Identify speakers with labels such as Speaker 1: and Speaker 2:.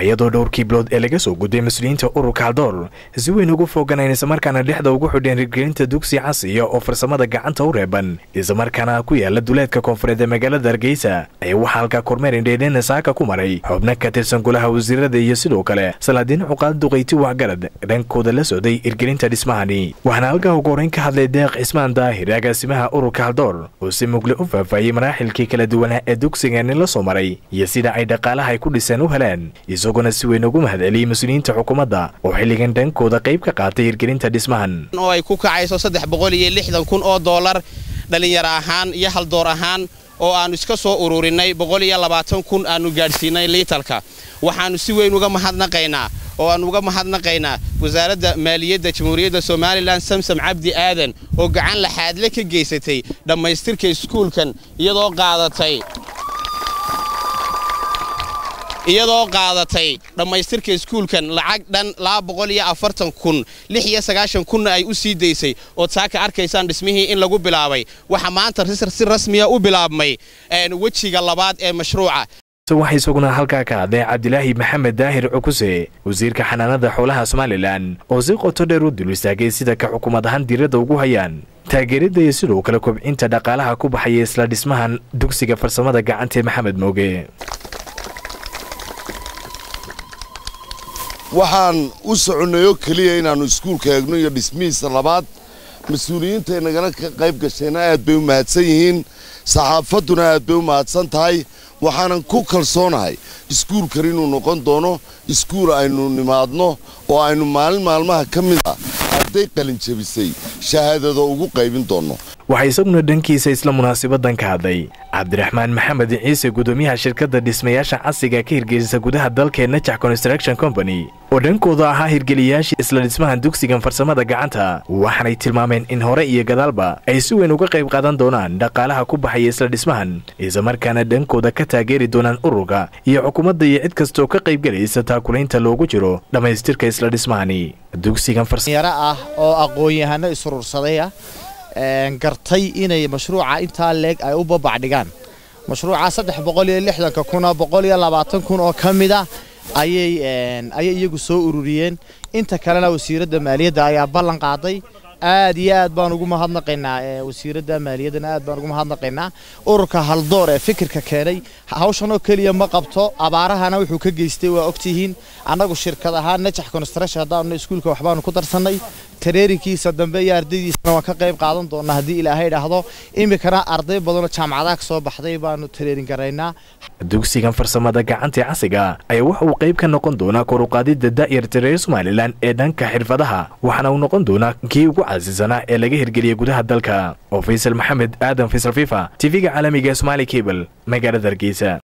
Speaker 1: iyadoo dhowrkii bilood ee laga soo gudbay mas-uuliyiinta ururka haldoor si weyn ugu fooganayn islamarkaana dhexda ugu xidheen hirgelinta dugsi casiya oo farsamada gacanta u reeban islamarkaana ku yaala duleedka koonfureed ee magaalada hargeysa ayaa waxaa halkaa kormeer indheedheena saaka ku maray xubno ka tirsan golaha wasiirada iyo sidoo kale salaadiin cuqaad duqayti waxgarad dhankooda la socday hirgelinta dhismahani waxaana halkaa ugu horeyn ka hadlay deeq cismaan daahir agaasimaha ururka haldoor oo si mugle u faahfaahiyey maraaxilkii kala duwanaa ee dugsigani la soo maray iyo sida ay dhaqaalaha ay ku dhiseen u heleen isaguna si weyn ugu mahadceliyey mas-uuliyiinta xukuumadda oo xilligan dhankooda qayb ka qaatay hirgelinta dhismahan
Speaker 2: oo ay ku kacayso saddex boqol iyo lixdan kun oo dollar dhallinyaro ahaan iyo haldoor ahaan oo aannu iska soo ururinay boqol iyo labaatan kun aannu gaadhsiinay liitalka waxaannu si weyn uga mahadnaqaynaa oo aannu uga mahadnaqaynaa wasaaradda maaliyadda jamhuuriyadda somalilan samsam cabdi aadan oo gacan laxaadle ka geysatay dhammaystirka iskuulkan iyadoo qaadatay iyadoo qaadatay dhammaystirka iskuulkan lacag dhan kun kunna ay u sii daysay ood saaka arkaysaan dhismihii in lagu bilaabay waxa maanta si rasmiya u bilaabmay wejiga labaad ee mashruuca
Speaker 1: waxaa isaguna halkaa ka hadlay cabdilaahi maxamed daahir cukuse wasiirka xanaanada xoolaha somalilan oo si qoto dheer u dul istaagay sida ka xukuumad ahaan diiradda ugu hayaan taageeridda iyo sidoo kale kobcinta dhaqaalaha ku baxaya isla dhismahan dugsiga farsamada gacanta ee maxamed mooge
Speaker 3: waxaan u soconnay oo keliya inaannu iskuulka eegno iyo dhismihiisa labaad mas-uuliyiinta nagala qayb gashayna aad bay u mahadsan yihiin saxaafadduna aad bay u mahadsan tahay waxaanan ku kalsoonahay iskuulkan inuu noqon doono iskuul aynu nimaadno oo aynu maalin maalmaha ka mid ah arday qalinjabisay shahaadada ugu qaybin doonno
Speaker 1: waxaa isaguna dhankiisa isla munaasabadan ka hadlay cabdiraxmaan maxamed ciise gudoomiyaha shirkadda dhismayaasha casiga ka hirgelisa gudaha dalkee najax construction company oo dhankooda ahaa hirgeliyayaashii isla dhismahan dugsigan farsamada gacanta waxaanay tilmaameen in hore iyo gadaalba ay si weyn uga qayb qaadan doonaan dhaqaalaha ku baxaya isla dhismahan islamarkaana dhankooda ka taageeri doonaan ururka iyo xukuumadda iyo cid kastooo ka qaybgelaysa taakulaynta loogu jiro dhammaystirka isla dhismahani dugsigan
Speaker 4: yaro ah oo aqoon-yahano isurursaday ah gartay inay mashruuca intaa leeg ay u babacdhigaan mashruuca saddex boqol iyo lixdanka kuna boqol iyo labaatan kun oo ka mid a ayay ayay iyagu soo ururiyeen inta kalena wasiiradda maaliyadda ayaa ballan qaaday aad iyo aad baan ugu mahadnaqaynaa wasiiradda maaliyaddana aad baan ugu mahadnaqaynaa ururka haldoor ee fikirka keenay hawshan oo keliya ma qabto abaarahana wuxuu ka geystay waa ogtihiin annagu shirkad ahaan najax construction haddaanu iskuulka waxbaanu ku darsannay tareerinkiisa dambe iyo ardaydiisana waan ka qayb qaadan doonaa haddii ilaahay dhaahdo iminkana arday badanoo jaamacadaha ka soo baxday baanu tareerin garaynaa
Speaker 1: dugsigan farsamada gacanta casiga ayaa waxa uu qayb ka noqon doonaa koruqaadida da'yarta reer somalilan ee dhanka xirfadaha waxaana uu noqon doonaa kii ugu casisanaa ee laga hirgeliyay gudaha dalka oo faysal maxamed aadan faysal fifa tv-ga caalamiga ee somaali cable magaalada hargeysa